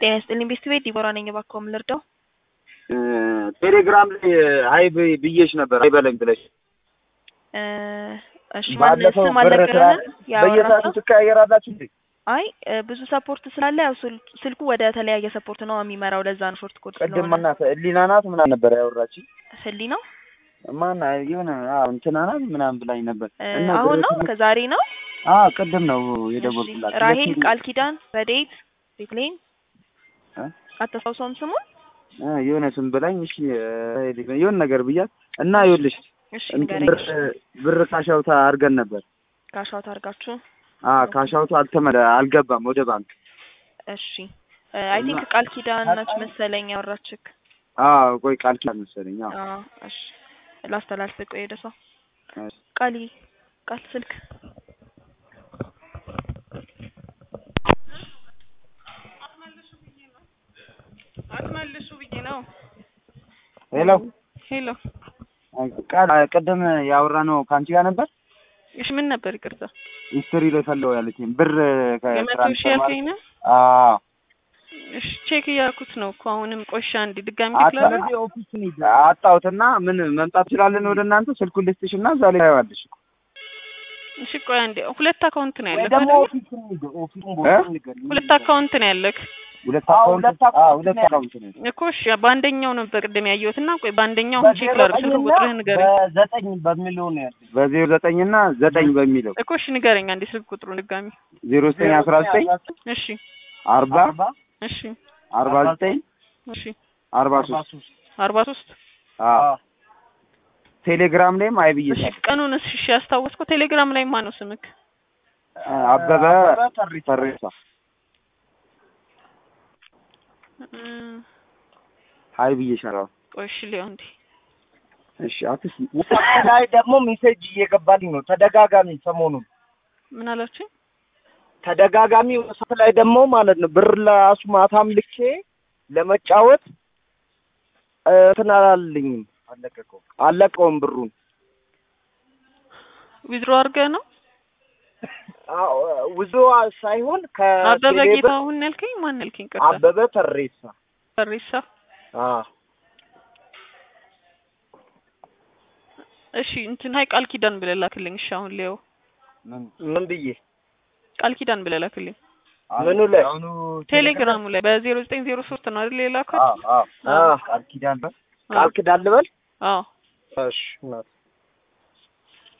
ጤና ይስጥልኝ ቤስት ቤት ዲቦራ ነኝ። እባክዎ ምን ልርዳው? ቴሌግራም ላይ አይ ብ- ብዬሽ ነበር አይበለኝ ብለሽ እ እሺ ማን ባለፈው ስም ብር አልነገረንም? በየሰዓቱ ያወራቸው ትቀያየራላችሁ እንዴ? አይ እ ብዙ ሰፖርት ስላለ ያው ስል- ስልኩ ወደ ተለያየ ሰፖርት ነው የሚመራው። ለዛ ነው ሾርት ኮድ ቅድም ስለሆነ ማናት ህሊና ናት ምናምን ነበር ያወራችኝ። ህሊ ነው ማን የሆነ አዎ እንትና ናት ምናምን ብላኝ ነበር እ እና አሁን ነው ብር- ከዛሬ ነው። አዎ ቅድም ነው እሺ የደወልኩላት። ራሄል ሁለቴ- ቃል ኪዳን ረዴት ቤትሌን እ? አታስታውሰውም ስሙን? እ የሆነ ስም ብላኝ እሺ እ የሆነ ነገር ብያት እና ይኸውልሽ እሺ እንትን ንገረኝ። ብር ብር ካሻውታ አድርገን ነበር። ካሻውት አድርጋችሁ አ ካሻውቱ አልተመለ አልገባም ወደ ባንክ። እሺ አይ ቲንክ ቃል ኪዳን ናች መሰለኝ ያወራችክ። አዎ ቆይ ቃል ኪዳን መሰለኝ። አዎ አዎ እሺ ላስተላልፍ። ቆይ ወደ እሷ እሺ። ቃሊ ቃል ስልክ አትመልሱ ብዬ ነው። ሄሎ ሄሎ ቃል ቅድም ያወራ ነው ከአንቺ ጋር ነበር። እሺ ምን ነበር? ይቅርታ ሂስትሪ ላይ ፈለው ያለችኝ ብር የመቶ ሺህ ያልከኝ ነው? አዎ እሺ ቼክ እያልኩት ነው እኮ አሁንም። ቆሻ እንዲ ድጋሚ አታ- ትክላለህ? አጣሁትና ምን መምጣት ትችላለን ወደ እናንተ ስልኩን ልስጥሽ እና እዛ ላይ ታየዋለሽ። እሺ ቆይ አንዴ። ሁለት አካውንት ነው ያለክ ደግሞ አይደል? እ? ሁለት አካውንት ነው ያለክ ሁለት አካውንት አዎ ሁለት አካውንት ነው። እኮ። እሺ በአንደኛው ነው በቅድም ያየሁት እና ቆይ በአንደኛው አሁን ቼክ ላድርግ። ስልክ ቁጥርህ ንገረኝ በዘጠኝ በሚለው ነው ያለኝ። በዜሮ ዘጠኝ እና ዘጠኝ በሚለው እኮ። እሺ ንገረኝ አንዴ ስልክ ቁጥሩን ድጋሚ። ዜሮ ዘጠኝ አስራ ዘጠኝ እሺ አርባ እሺ አርባ ዘጠኝ እሺ አርባ ሶስት አርባ ሶስት አዎ ቴሌግራም ላይም አይ እሺ ብዬሻለሁ። ቀኑንስ እሺ ያስታወስከው? ቴሌግራም ላይ ማን ነው ስምክ? አበበ ተሬሳ እም፣ አይ ብዬሻለሁ። ቆይ እሺ ሊሆን እንዴ እሺ አትስ ውስጥ ላይ ደግሞ ሜሴጅ እየገባልኝ ነው ተደጋጋሚ ሰሞኑን ምን አላችሁኝ? ተደጋጋሚ ውስጥ ላይ ደግሞ ማለት ነው ብር ለራሱ ማታም ልኬ ለመጫወት እ፣ እንትን አላለኝም አለቀቀው አለቀውም ብሩን ዊዝድሮ አድርገህ ነው? አዎ፣ ውዞ ሳይሆን አበበ ከቴሌ ብር ጌታሁን ያልከኝ ማን ያልከኝ? ቅርታ አበበ ተሬሳ ፈሪሳ። አዎ እሺ እንትን ሀይ ቃል ኪዳን ብለህ ላክልኝ። እሺ አሁን ሊየው ምን ብዬ ቃል ኪዳን ብለህ ላክልኝ ምኑ ላይ ቴሌግራሙ ላይ በዜሮ ዘጠኝ ዜሮ ሶስት ነው አይደል የላከው? አዎ አዎ አዎ ቃል ኪዳን በል ቃል ኪዳን ልበል አዎ እሺ እናት